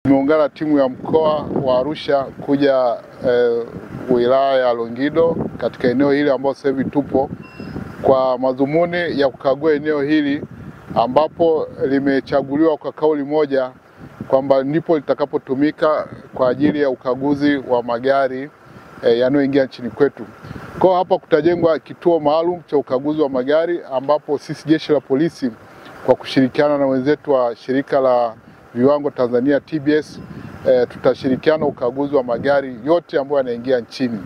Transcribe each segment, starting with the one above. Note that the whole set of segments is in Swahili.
Tumeungana na timu ya mkoa wa Arusha kuja eh, wilaya ya Longido katika eneo hili ambao sasa hivi tupo kwa madhumuni ya kukagua eneo hili ambapo limechaguliwa kwa kauli moja kwamba ndipo litakapotumika kwa ajili ya ukaguzi wa magari eh, yanayoingia nchini kwetu. Kwa hapa kutajengwa kituo maalum cha ukaguzi wa magari ambapo sisi jeshi la polisi kwa kushirikiana na wenzetu wa shirika la viwango Tanzania TBS eh, tutashirikiana ukaguzi wa magari yote ambayo yanaingia nchini.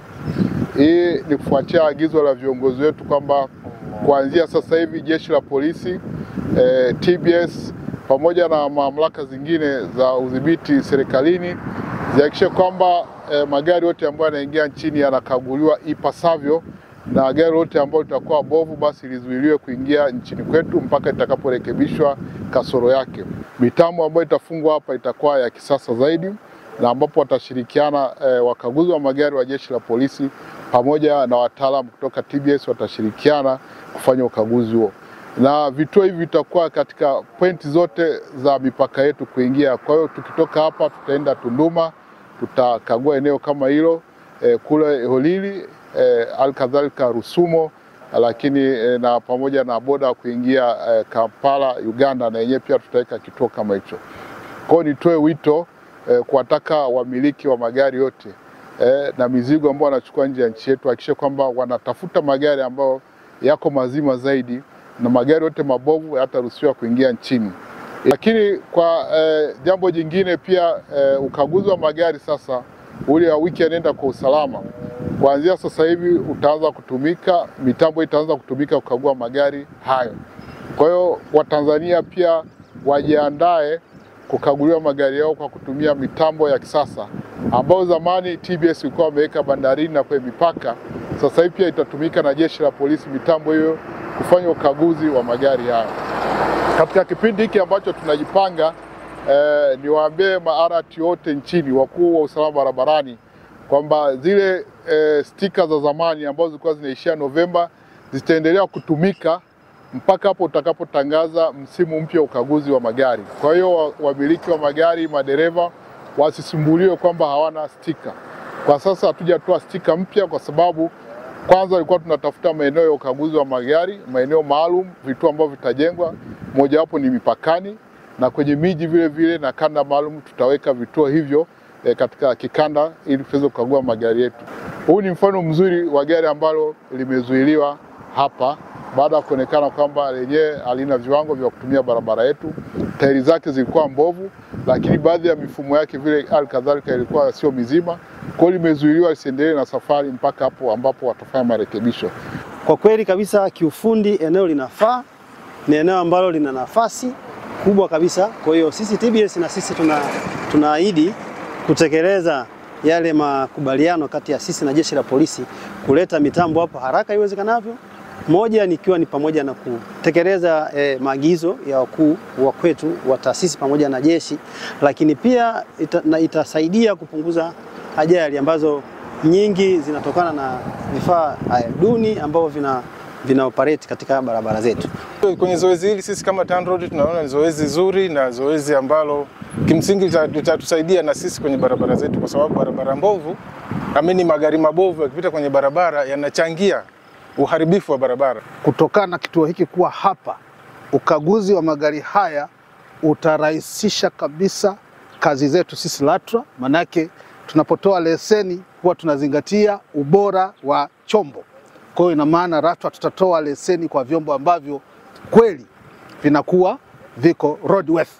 Hii ni kufuatia agizo la viongozi wetu kwamba kuanzia sasa hivi jeshi la polisi eh, TBS pamoja na mamlaka zingine za udhibiti serikalini zihakikishe kwamba eh, magari yote ambayo yanaingia nchini yanakaguliwa ipasavyo na gari lote ambalo litakuwa bovu basi lizuiliwe kuingia nchini kwetu mpaka itakaporekebishwa kasoro yake. Mitambo ambayo itafungwa hapa itakuwa ya kisasa zaidi na ambapo watashirikiana eh, wakaguzi wa magari wa jeshi la polisi pamoja na wataalamu kutoka TBS watashirikiana kufanya ukaguzi huo, na vituo hivi vitakuwa katika pointi zote za mipaka yetu kuingia. Kwa hiyo tukitoka hapa tutaenda Tunduma, tutakagua eneo kama hilo eh, kule Holili eh, alkadhalika Rusumo, lakini eh, na pamoja na boda kuingia eh, Kampala Uganda, na yenyewe pia tutaweka kituo kama hicho. Kwa hiyo nitoe wito eh, kuwataka wamiliki wa magari yote eh, na mizigo ambao wanachukua nje ya nchi yetu hakikishe kwamba wanatafuta magari ambayo yako mazima zaidi na magari yote mabovu hayataruhusiwa kuingia nchini. Lakini kwa eh, jambo jingine pia eh, ukaguzi wa magari sasa ule wa wiki anaenda kwa usalama kuanzia sasa hivi utaanza kutumika, mitambo itaanza kutumika kukagua magari hayo. Kwa hiyo Watanzania pia wajiandae kukaguliwa magari yao kwa kutumia mitambo ya kisasa ambayo zamani TBS ilikuwa wameweka bandarini na kwenye mipaka. Sasa hivi pia itatumika na jeshi la polisi mitambo hiyo kufanya ukaguzi wa magari hayo. Katika kipindi hiki ambacho tunajipanga, eh, niwaambie maarati wote nchini, wakuu wa usalama barabarani kwamba zile e, stika za zamani ambazo zilikuwa zinaishia Novemba zitaendelea kutumika mpaka hapo utakapotangaza msimu mpya wa ukaguzi wa magari. Kwa hiyo wamiliki wa magari, madereva wasisumbuliwe kwamba hawana stika. Kwa sasa hatujatoa stika mpya kwa sababu kwanza ilikuwa tunatafuta maeneo ya ukaguzi wa magari, maeneo maalum, vituo ambavyo vitajengwa, mojawapo ni mipakani na kwenye miji vile vile, na kanda maalum tutaweka vituo hivyo e, katika kikanda ili tuweze kukagua magari yetu. Huu ni mfano mzuri wa gari ambalo limezuiliwa hapa baada ya kuonekana kwamba lenyewe halina viwango vya kutumia barabara yetu. Tairi zake zilikuwa mbovu, lakini baadhi ya mifumo yake vile hali kadhalika ilikuwa sio mizima. Kwa hiyo limezuiliwa lisiendelee na safari mpaka hapo ambapo watafanya marekebisho. Kwa kweli kabisa, kiufundi eneo linafaa, ni eneo ambalo lina nafasi kubwa kabisa. Kwa hiyo sisi TBS na sisi tuna tunaahidi kutekeleza yale makubaliano kati ya sisi na jeshi la polisi kuleta mitambo hapo haraka iwezekanavyo. Moja nikiwa ni pamoja na kutekeleza eh, maagizo ya wakuu wa kwetu wa taasisi pamoja na jeshi, lakini pia ita, na itasaidia kupunguza ajali ambazo nyingi zinatokana na vifaa duni ambavyo vina, vina operate katika barabara zetu. Kwenye zoezi hili sisi kama TANROADS tunaona ni zoezi zuri na zoezi ambalo kimsingi litatusaidia na sisi kwenye barabara zetu, kwa sababu barabara mbovu, amini magari mabovu yakipita kwenye barabara yanachangia uharibifu wa barabara. Kutokana na kituo hiki kuwa hapa, ukaguzi wa magari haya utarahisisha kabisa kazi zetu sisi LATRA, manake tunapotoa leseni huwa tunazingatia ubora wa chombo. Kwa hiyo ina maana LATRA tutatoa leseni kwa vyombo ambavyo kweli vinakuwa viko roadworthy.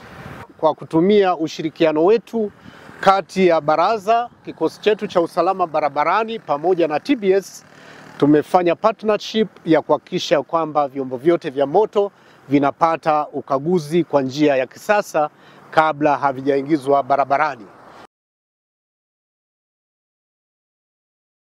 Kwa kutumia ushirikiano wetu kati ya baraza, kikosi chetu cha usalama barabarani pamoja na TBS tumefanya partnership ya kuhakikisha kwamba vyombo vyote vya moto vinapata ukaguzi kwa njia ya kisasa kabla havijaingizwa barabarani.